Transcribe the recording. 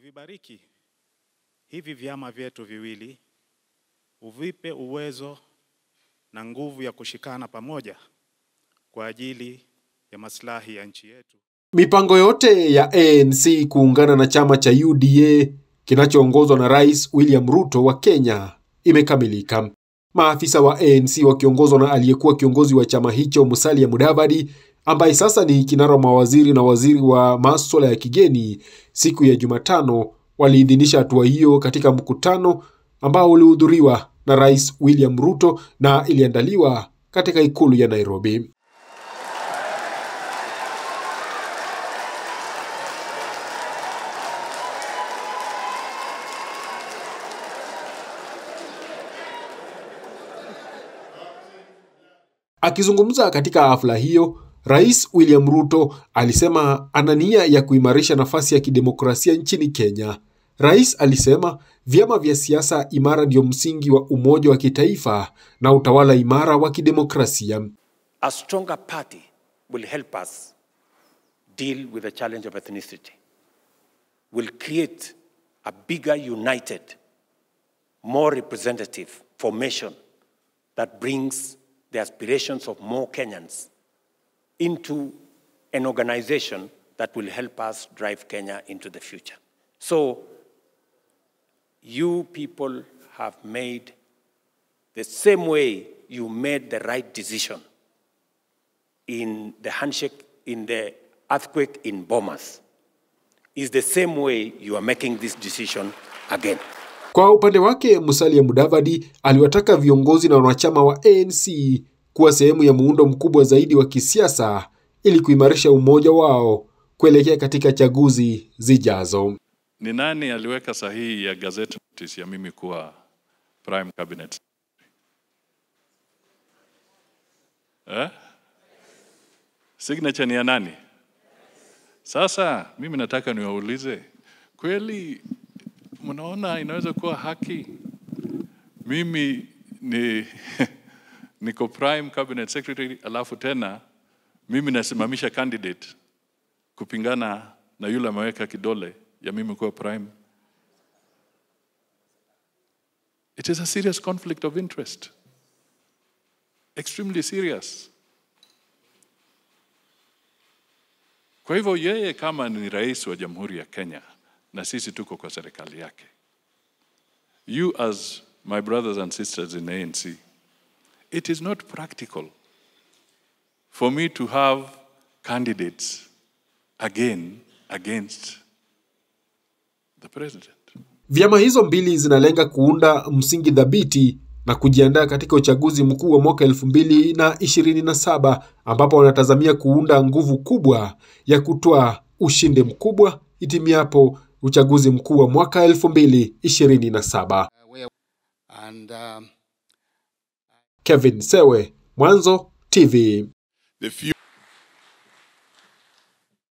uvibariki hivi vyama vyetu viwili, uvipe uwezo na nguvu ya kushikana pamoja kwa ajili ya maslahi ya nchi yetu. Mipango yote ya ANC kuungana na chama cha UDA kinachoongozwa na Rais William Ruto wa Kenya imekamilika. Maafisa wa ANC wakiongozwa na aliyekuwa kiongozi wa chama hicho Musalia Mudavadi ambaye sasa ni kinara wa mawaziri na waziri wa maswala ya kigeni, siku ya Jumatano waliidhinisha hatua hiyo katika mkutano ambao ulihudhuriwa na Rais William Ruto na iliandaliwa katika ikulu ya Nairobi. Akizungumza katika hafla hiyo, Rais William Ruto alisema ana nia ya kuimarisha nafasi ya kidemokrasia nchini Kenya. Rais alisema vyama vya siasa imara ndio msingi wa umoja wa kitaifa na utawala imara wa kidemokrasia. A stronger party will help us deal with the challenge of ethnicity, will create a bigger, united, more representative formation that brings the aspirations of more Kenyans into an organization that will help us drive Kenya into the future. So, you people have made the same way you made the right decision in the handshake, in the earthquake in Bomas, is the same way you are making this decision again. Kwa upande wake, Musalia Mudavadi aliwataka viongozi na wanachama wa ANC kuwa sehemu ya muundo mkubwa zaidi wa kisiasa ili kuimarisha umoja wao kuelekea katika chaguzi zijazo. Ni nani aliweka sahihi ya gazette notice ya mimi kuwa prime cabinet? Eh? Signature ni ya nani? Sasa mimi nataka niwaulize, kweli mnaona inaweza kuwa haki mimi ni niko prime cabinet secretary alafu tena mimi nasimamisha candidate kupingana na yule ameweka kidole ya mimi kuwa prime. It is a serious conflict of interest. Extremely serious. Kwa hivyo yeye kama ni rais wa Jamhuri ya Kenya na sisi tuko kwa serikali yake. You as my brothers and sisters in ANC, it is not practical for me to have candidates again against the president. Vyama hizo mbili zinalenga kuunda msingi thabiti na kujiandaa katika uchaguzi mkuu wa mwaka elfu mbili na ishirini na saba ambapo wanatazamia kuunda nguvu kubwa ya kutoa ushindi mkubwa itimiapo uchaguzi mkuu wa mwaka elfu mbili ishirini na saba. And um, Kevin Sewe, Mwanzo TV. The few